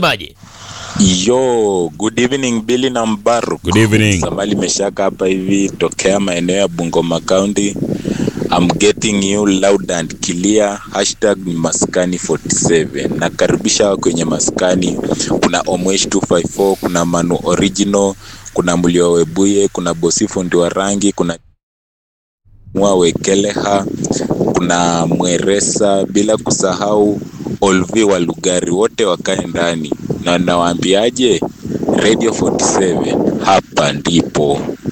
unasemaje? Yo, good evening Billy na Mbaruk. Good evening. Samali Meshaka hapa hivi tokea maeneo ya Bungoma County. I'm getting you loud and clear. Hashtag ni maskani 47. Nakaribisha kwenye maskani. Kuna Omwesh 254, kuna Manu Original, kuna Mlio Webuye, kuna Bosi Fundi wa rangi, kuna Mwa Wekeleha, kuna Mweresa, bila kusahau Olvi wa Lugari, wote wakae ndani na nawaambiaje, Radio 47 hapa ndipo.